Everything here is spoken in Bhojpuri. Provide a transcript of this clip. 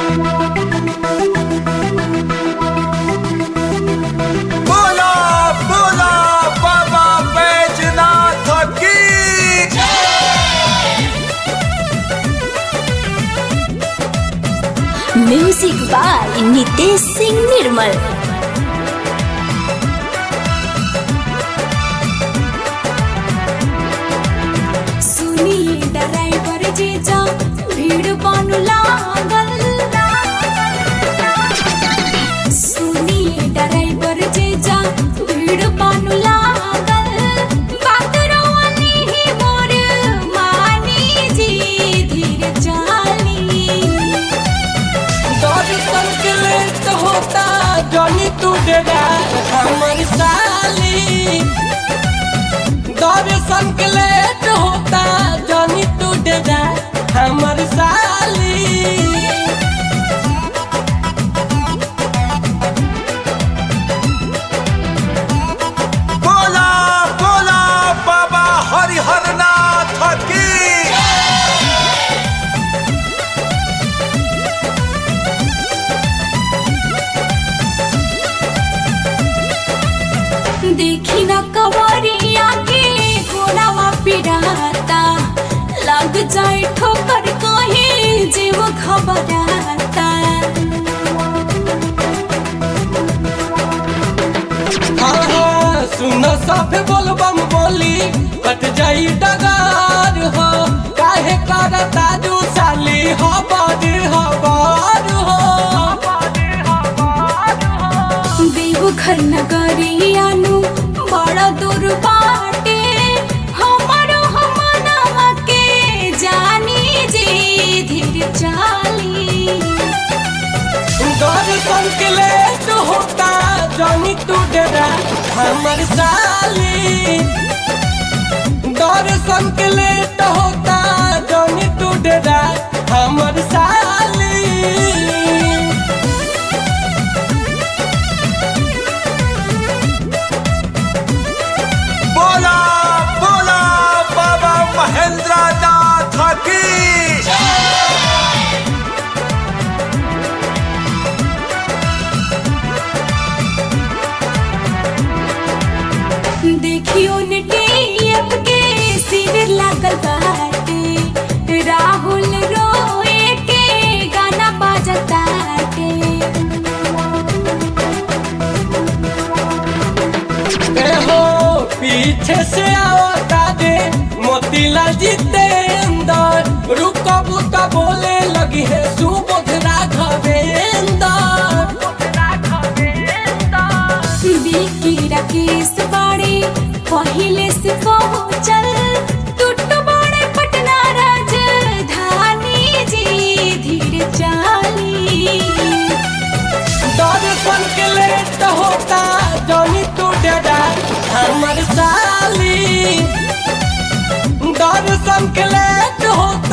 बोला बोला बाबा बैजनाथ की म्यूजिक बाय नितेश सिंह निर्मल सुनिए ड्राइवर जीजा भीड़ बानु लागल सुनिए ड्राइवर जीजा भीड़ बानु लागल बात रोवनी ही मोर मानी जी धीरे चाली दर्शन के लेट होता जनी तू डेरा हमर साली दर्शन के लेट होता जनी तू डेरा हमर साली बोला बोला बाबा हरिहरनाथ की देखी न कवरिया के घोड़ावा पिराता लग जाए ठोकर कहीं जीव खबराता हाँ हाँ सुन सब बोलबम बोली कट जाई डगार हो काहे करता दू साली हबर हबर हो देवघर नगरियानु बड़ा दूर बाटे हमारो हमनवा के जानी जी धीर चाली दर्शन के लेट होता जानी तू डेरा हमर साली दर्शन के लेट होता जानी तू डेरा हमर साली बोला बोला बाबा महेंद्र नाथ की देखियो नेटियप के शिविर लागल बाटे राहुल रोए के गाना बाजताटे ए हो पीछे से आवता दे मोतीलाल जितेंद्र रुको बुका बोले लगी है सुबोध राघवेंद्र बिकी राकेश बाड़े पहिले से पहुँचल टूट बड़े पटना राजधानी जी धीरे चाली दर्शन के लेट होता जनी तू डेरा हमर साली दर्शन के लेट होता